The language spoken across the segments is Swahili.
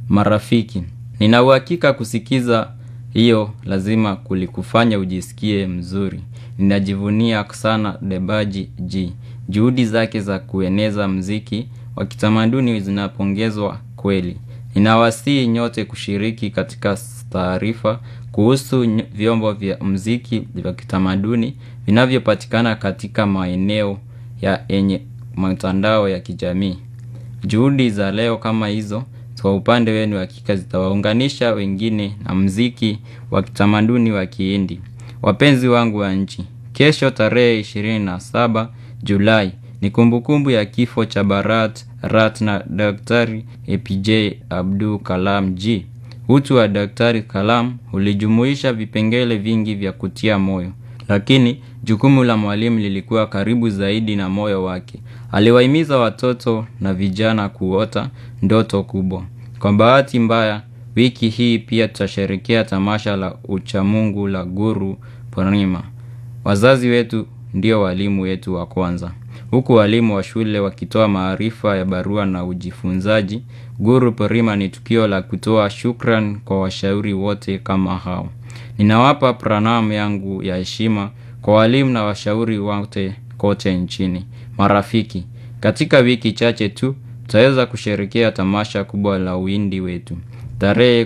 Marafiki, nina uhakika kusikiza hiyo lazima kulikufanya ujisikie mzuri. Ninajivunia sana Debaji G. Juhudi zake za kueneza mziki wa kitamaduni zinapongezwa kweli. Ninawasihi nyote kushiriki katika taarifa kuhusu vyombo vya mziki vya kitamaduni vinavyopatikana katika maeneo ya yenye mtandao ya kijamii. Juhudi za leo kama hizo kwa upande wenu hakika zitawaunganisha wengine na mziki wa kitamaduni wa kihindi. Wapenzi wangu wa nchi, kesho tarehe 27 Julai ni kumbukumbu ya kifo cha Bharat Ratna Daktari APJ Abdul Kalam G. Utu wa Daktari Kalam ulijumuisha vipengele vingi vya kutia moyo. Lakini jukumu la mwalimu lilikuwa karibu zaidi na moyo wake. Aliwahimiza watoto na vijana kuota ndoto kubwa. Kwa bahati mbaya, wiki hii pia tutasherehekea tamasha la uchamungu la Guru Purnima. Wazazi wetu ndio walimu wetu wa kwanza. Huku walimu wa shule wakitoa maarifa ya barua na ujifunzaji, Guru Purnima ni tukio la kutoa shukran kwa washauri wote kama hao. Ninawapa pranam yangu ya heshima kwa walimu na washauri wote kote nchini. Marafiki, katika wiki chache tu, tutaweza kusherehekea tamasha kubwa la uhindi wetu. Tarehe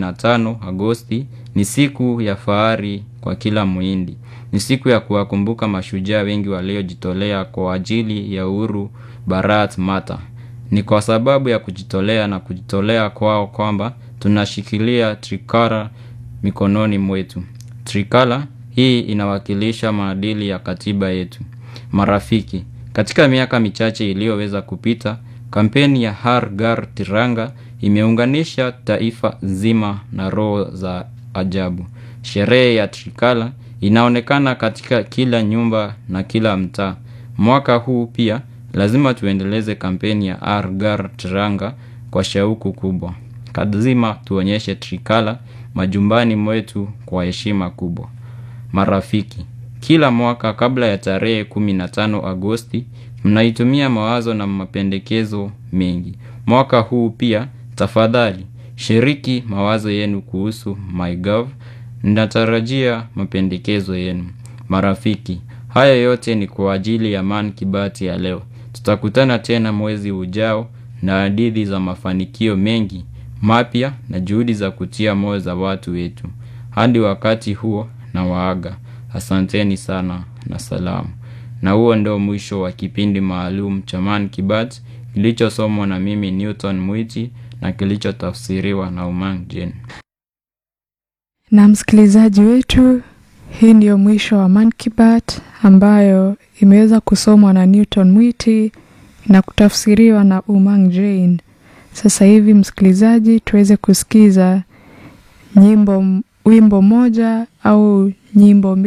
15 Agosti ni siku ya fahari kwa kila muhindi. Ni siku ya kuwakumbuka mashujaa wengi waliojitolea kwa ajili ya uhuru Bharat Mata. Ni kwa sababu ya kujitolea na kujitolea kwao kwamba tunashikilia trikara mikononi mwetu. Trikala hii inawakilisha maadili ya katiba yetu. Marafiki, katika miaka michache iliyoweza kupita, kampeni ya Har Ghar Tiranga imeunganisha taifa nzima na roho za ajabu. Sherehe ya Trikala inaonekana katika kila nyumba na kila mtaa. Mwaka huu pia lazima tuendeleze kampeni ya Har Ghar Tiranga kwa shauku kubwa. Lazima tuonyeshe Trikala majumbani mwetu kwa heshima kubwa. Marafiki, kila mwaka kabla ya tarehe 15 Agosti, mnaitumia mawazo na mapendekezo mengi. Mwaka huu pia, tafadhali, shiriki mawazo yenu kuhusu MyGov, ninatarajia mapendekezo yenu. Marafiki, haya yote ni kwa ajili ya Man Kibati ya leo. Tutakutana tena mwezi ujao na hadithi za mafanikio mengi, mapya na juhudi za kutia moyo za watu wetu. Hadi wakati huo na waaga. Asanteni sana na salamu. Na huo ndio mwisho wa kipindi maalum cha Man Kibat kilichosomwa na mimi Newton Mwiti na kilichotafsiriwa na Umang Jen. Na msikilizaji wetu, hii ndiyo mwisho wa Man Kibat ambayo imeweza kusomwa na Newton Mwiti na kutafsiriwa na Umang Jane. Sasa hivi msikilizaji, tuweze kusikiza nyimbo wimbo moja au nyimbo mbili.